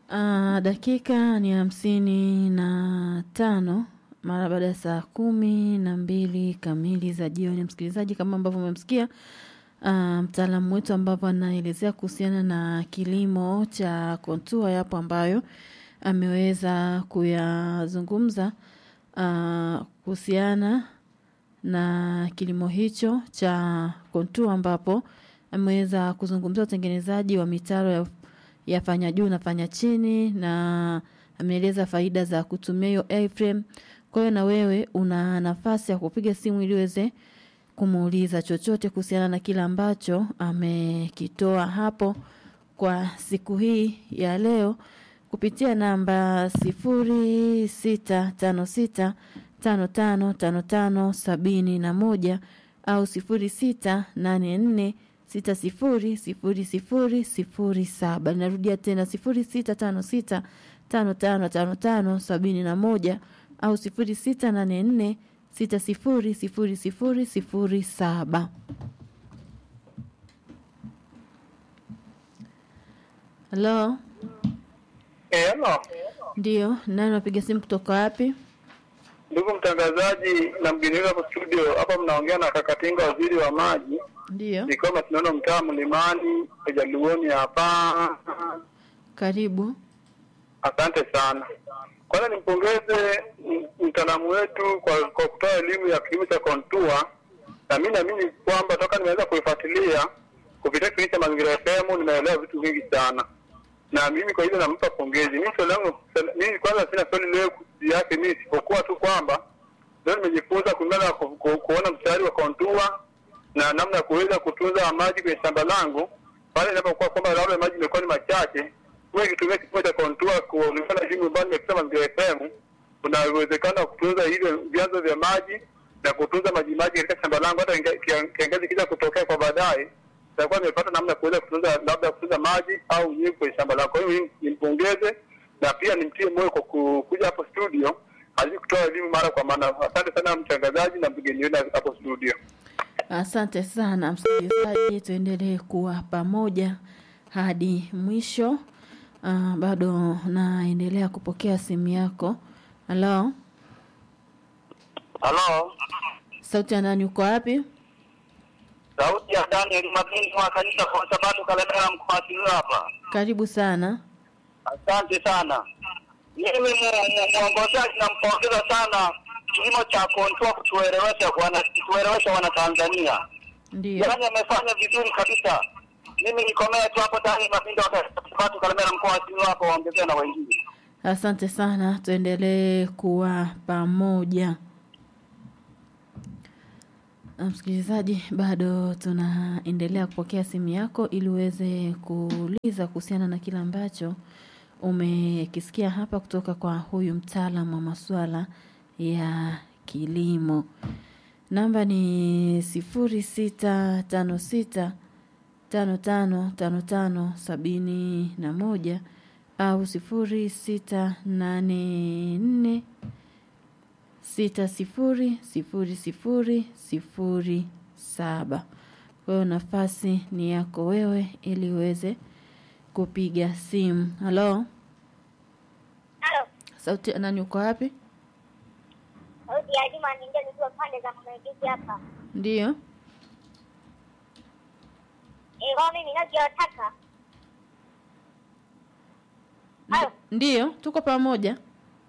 Uh, dakika ni hamsini na tano mara baada ya saa kumi na mbili kamili za jioni. Msikilizaji, kama ambavyo umemsikia uh, mtaalamu wetu ambavyo anaelezea kuhusiana na kilimo cha kontua, yapo ambayo ameweza kuyazungumza uh, kuhusiana na kilimo hicho cha kontua, ambapo ameweza kuzungumzia utengenezaji wa mitaro ya ya fanya juu na fanya chini na ameeleza faida za kutumia hiyo A-frame. Kwa hiyo na wewe una nafasi ya kupiga simu ili uweze kumuuliza chochote kuhusiana na kile ambacho amekitoa hapo kwa siku hii ya leo kupitia namba sifuri sita tano sita tano tano tano tano sabini na moja au sifuri sita nane nne sita sifuri sifuri sifuri sifuri saba. Ninarudia tena sifuri sita tano sita tano tano tano tano sabini na moja au sifuri sita nane nne sita sifuri sifuri sifuri sifuri saba. Halo, Eh, hello. ndio nani napiga simu kutoka wapi? Ndugu mtangazaji na mgeni wetu hapo studio, hapa mnaongea na Kakatinga, waziri wa maji, Ndio, nikiwa tunaona mtaa Mlimani Jaluoni hapa. karibu. Asante sana. Kwanza nimpongeze m- mtaalamu wetu kwa, kwa kutoa elimu ya kilimo cha kontua, na mimi naamini kwamba toka nimeweza kuifuatilia kupitia kipindi cha Mazingira FM nimeelewa vitu vingi sana, na mimi kwa hilo nampa pongezi. Mimi swali langu, mimi kwanza sina swali leo yake mimi, isipokuwa tu kwamba leo nimejifunza kulingana na ku, ku, kuona mstari wa kontua na namna ya kuweza kutunza maji kwenye shamba langu pale inapokuwa kwamba labda maji imekuwa ni machache, huwa ikitumia kipimo cha kontua kulingana na jimu ambayo nimekisema Mazingira FM, kuna uwezekano wa kutunza hivyo vyanzo vya maji na kutunza maji maji katika shamba langu, hata inga- kia- kiangazi kija kutokea kwa baadaye nitakuwa nimepata namna ya kuweza kutunza labda kutunza maji au unyevu kwenye shamba langu. Kwa hiyo mimi nimpongeze na pia nimtie moyo kwa ku- kuja hapo studio azidi kutoa elimu mara kwa mara. Asante sana mtangazaji na mgeni wetu hapo studio. Asante sana msikilizaji, tuendelee kuwa pamoja hadi mwisho. Uh, bado naendelea kupokea simu yako. Halo, Halo, sauti ya nani? Uko wapi? sauti ya Daniel Mabini wa kanisa kwa sababu Kalemera mkoa wa Simiyu hapa. Karibu sana. Asante sana. Mimi mu- mu- mwongozaji nampongeza sana kilimo cha kontua kutuelewesha wana kutuelewesha wana Tanzania. Ndio, Yaani amefanya vizuri kabisa. Mimi nikomea tu hapo Daniel Mabini wa kanisa kwa sababu Kalemera mkoa wa Simiyu hapa waongezea na wengine. asante sana, tuendelee kuwa pamoja. Na Msikilizaji, bado tunaendelea kupokea simu yako ili uweze kuuliza kuhusiana na kile ambacho umekisikia hapa kutoka kwa huyu mtaalamu wa masuala ya kilimo. Namba ni sifuri sita tano sita tano tano tano tano sabini na moja au sifuri sita nane nne sita sifuri sifuri sifuri sifuri saba. Kwa hiyo nafasi ni yako wewe ili uweze kupiga simu. Halo, Halo, sauti ya nani? Uko wapi? sauti ya Juma Ninja nikiwa pande za Mwanakijiji hapa. Ndiyo, Eh, kwa mimi ninavyotaka. Halo, ndiyo, tuko pamoja.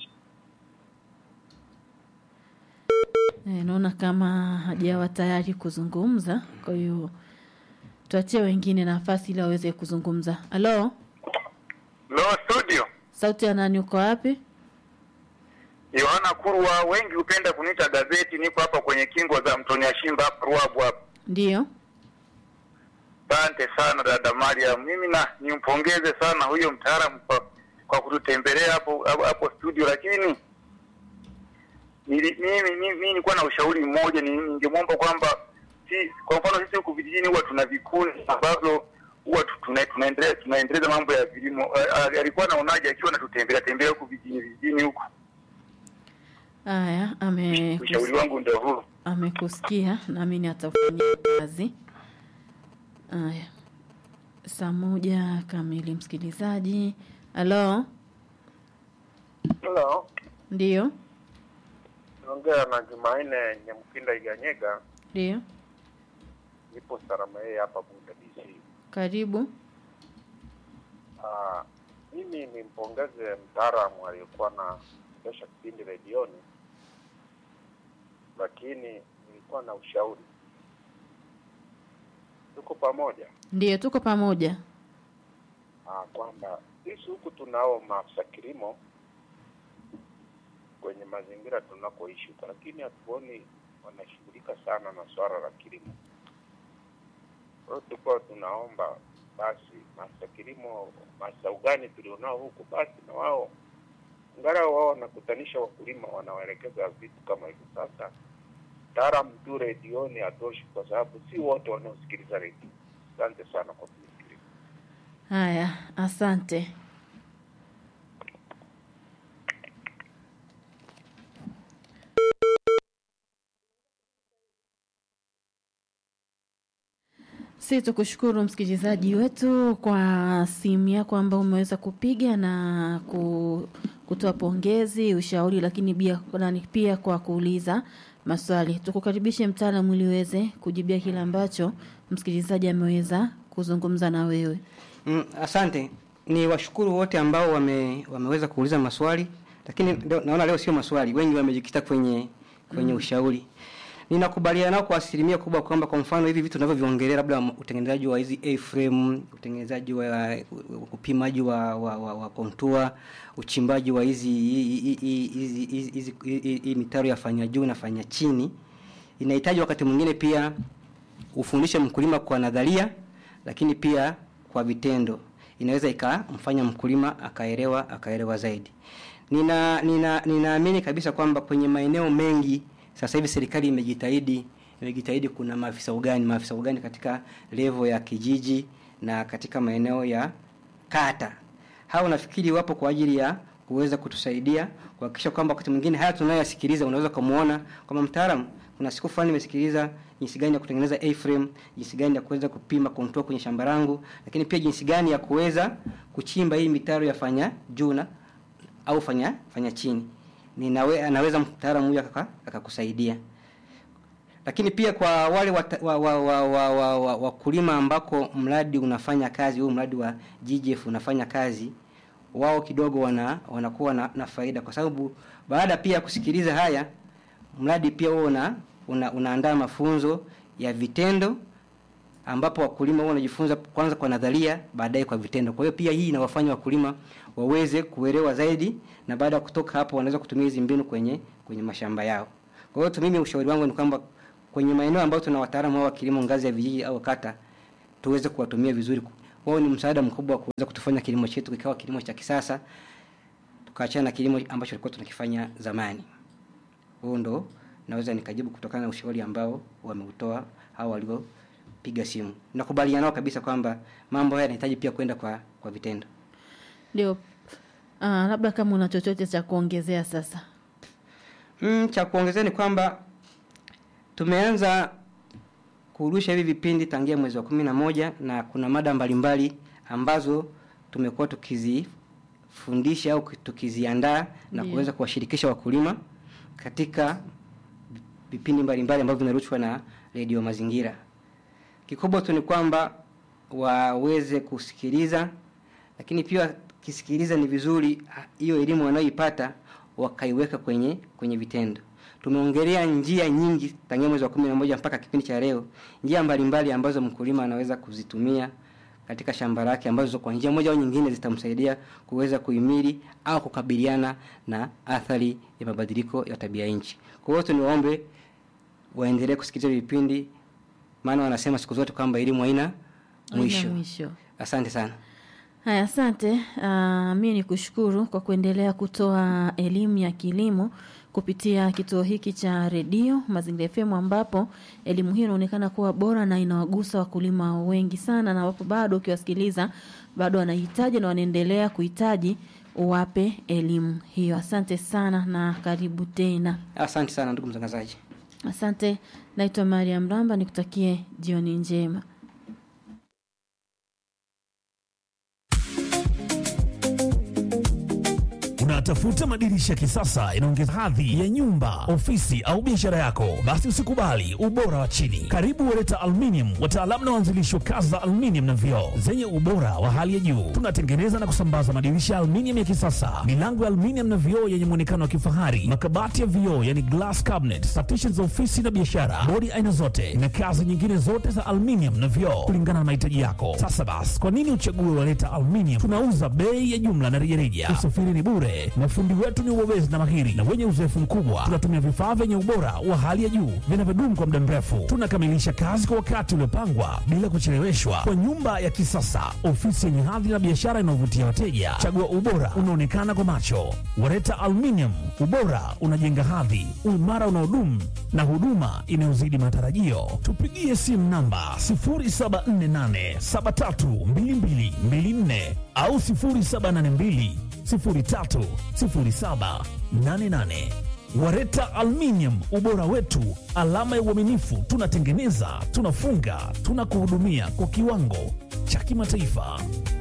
E, naona kama hajawa tayari kuzungumza, kwa hiyo tuachie wengine nafasi ili waweze kuzungumza. Halo, Lo studio. sauti ya nani? Uko wapi? Yohana Kurwa, wengi hupenda kuniita gazeti. Niko hapa kwenye kingo za mtoni ya Shimba hapa Ruabu hapa. Ndiyo, Asante sana dada Mariam, mimi na nimpongeze sana huyo mtaalamu kwa, kwa kututembelea hapo hapo- hapo studio, lakini nili- mimi mimi mimi nilikuwa na ushauri mmoja, ni- ningemwomba kwamba si kwa mfano sisi huku vijijini huwa tuna vikundi ambavyo huwa tu- tuna, tunaendelea tunaendeleza mambo ya vilimo. A- a- Alikuwa anaonaje akiwa anatutembelea tembelea huku vijijini vijijini huku? haya, ame Ushauri wangu ndio huu. amekusikia naamini atafanyia kazi. Haya, saa moja kamili, msikilizaji, halo Hello, ndio naongea na Jumanne Nyamkinda Iganyega, ndio nipo Salama yeye hapa Bunda DC. karibu Ah, mimi nimpongeze mtaalamu aliyekuwa na endesha kipindi redioni, lakini nilikuwa na ushauri. Tuko pamoja ndio tuko pamoja ah, kwamba sisi huku tunao maafisa kilimo kwenye mazingira tunakoishi, lakini hatuoni wanashughulika sana na swala la kilimo. Kwa hiyo tulikuwa tunaomba basi maafisa kilimo, maafisa ugani tulionao huku, basi na wao angalau wao wanakutanisha wakulima, wanawaelekeza vitu kama hivyo. Sasa mtaalamu tu redioni hatoshi, kwa sababu si wote wanaosikiliza redio. Asante sana kwa kunisikiliza. haya asante si tukushukuru msikilizaji wetu kwa simu yako ambao umeweza kupiga na ku, kutoa pongezi ushauri lakini pia, nani pia kwa kuuliza maswali tukukaribishe mtaalamu ili uweze kujibia kile ambacho msikilizaji ameweza kuzungumza na wewe Mm, asante. Ni washukuru wote ambao wame, wameweza kuuliza maswali, lakini leo, naona leo sio maswali, wengi wamejikita kwenye kwenye ushauri. Ninakubaliana nao kwa asilimia kubwa kwamba kwa mfano hivi vitu tunavyoviongelea, labda utengenezaji wa hizi A-frame, utengenezaji wa upimaji wa wa, wa, wa kontua, uchimbaji wa hizi hizi hizi hizi- hizi hii- hii mitaro ya fanya juu na fanya chini, inahitaji wakati mwingine pia ufundishe mkulima kwa nadharia lakini pia kwa vitendo inaweza ikamfanya mkulima akaelewa akaelewa zaidi nina nina ninaamini kabisa kwamba kwenye maeneo mengi sasa hivi serikali imejitahidi imejitahidi kuna maafisa ugani maafisa ugani katika levo ya kijiji na katika maeneo ya kata hao nafikiri wapo kwa ajili ya kuweza kutusaidia kuhakikisha kwamba wakati mwingine haya tunayoyasikiliza unaweza kumuona kwamba mtaalamu kuna siku fulani nimesikiliza jinsi gani ya kutengeneza A-frame, jinsi gani ya kuweza kupima contour kwenye shamba langu, lakini pia jinsi gani ya kuweza kuchimba hii mitaro ya fanya juu na au fanya fanya chini. Ninawe, anaweza mtaalamu huyu akaka- akakusaidia. Lakini pia kwa wale wata- wa, wa, wa, wa, wa, wa, wakulima ambako mradi unafanya kazi, huu mradi wa GGF unafanya kazi, wao kidogo wana wanakuwa na, na faida kwa sababu baada pia ya kusikiliza haya mradi pia huo una, una, unaandaa mafunzo ya vitendo ambapo wakulima huwa wanajifunza kwanza kwa nadharia baadaye kwa vitendo. Kwa hiyo pia hii inawafanya wakulima waweze kuelewa zaidi na baada ya kutoka hapo wanaweza kutumia hizi mbinu kwenye kwenye mashamba yao. Kwa hiyo tu mimi ushauri wangu ni kwamba kwenye maeneo ambayo tuna wataalamu wa kilimo ngazi ya vijiji au kata tuweze kuwatumia vizuri. Wao ni msaada mkubwa wa kuweza kutufanya kilimo chetu kikawa kilimo cha kisasa tukaachana na kilimo ambacho tulikuwa tunakifanya zamani. Huo ndo naweza nikajibu kutokana na ushauri ambao wameutoa hao waliopiga simu. Nakubaliana nao kabisa kwamba mambo haya yanahitaji pia kwenda kwa kwa vitendo. ndio ah, labda kama una chochote cha kuongezea sasa Mm, cha kuongezea ni kwamba tumeanza kurusha hivi vipindi tangia mwezi wa kumi na moja na kuna mada mbalimbali ambazo tumekuwa tukizifundisha au tukiziandaa na Ndiyo. kuweza kuwashirikisha wakulima katika vipindi mbalimbali ambavyo vinarushwa na redio mazingira. Kikubwa tu ni kwamba waweze kusikiliza, lakini pia kisikiliza ni vizuri ah, hiyo elimu wanayoipata wakaiweka kwenye kwenye vitendo. Tumeongelea njia nyingi tangia mwezi wa kumi na moja mpaka kipindi cha leo, njia mbalimbali ambazo mkulima anaweza kuzitumia katika shamba lake ambazo kwa njia moja au nyingine zitamsaidia kuweza kuhimili au kukabiliana na athari ya mabadiliko ya tabia nchi. Kwa hiyo tuniwaombe waendelee kusikiliza vipindi, maana wanasema siku zote kwamba elimu haina mwisho. Haina mwisho Asante sana. Haya, asante. Uh, mi ni kushukuru kwa kuendelea kutoa elimu ya kilimo kupitia kituo hiki cha redio Mazingira FM, ambapo elimu hii inaonekana kuwa bora na inawagusa wakulima wengi sana, na wapo bado ukiwasikiliza bado wanahitaji na wanaendelea kuhitaji uwape elimu hiyo. Asante sana na karibu tena. Asante sana ndugu mtangazaji. Asante, naitwa Mariam Ramba, nikutakie jioni njema. Unatafuta madirisha ya kisasa inaongeza hadhi ya nyumba, ofisi au biashara yako? Basi usikubali ubora wa chini. Karibu Wereta Aluminium, wataalamu na waanzilishi wa kazi za aluminium na vioo zenye ubora wa hali ya juu. Tunatengeneza na kusambaza madirisha ya aluminium ya kisasa, milango ya aluminium na vioo yenye muonekano wa kifahari, makabati ya vioo yani glass cabinet, partitions za ofisi na biashara, bodi aina zote na kazi nyingine zote za aluminium na vioo kulingana na mahitaji yako. Sasa basi, kwa nini uchague Wereta Aluminium? Tunauza bei ya jumla na rejareja. Usafiri ni bure. Mafundi wetu ni wabobezi na mahiri na wenye uzoefu mkubwa. Tunatumia vifaa vyenye ubora wa hali ya juu vinavyodumu kwa muda mrefu. Tunakamilisha kazi kwa wakati uliopangwa bila kucheleweshwa, kwa nyumba ya kisasa, ofisi yenye hadhi na biashara inayovutia wateja. Chagua ubora unaonekana kwa macho. Wareta Aluminium, ubora unajenga hadhi, uimara unaodumu na huduma inayozidi matarajio. Tupigie simu namba 0748732224 au 0782 030788. Wareta Aluminium, ubora wetu, alama ya uaminifu. Tunatengeneza, tunafunga, tunakuhudumia kwa kiwango cha kimataifa.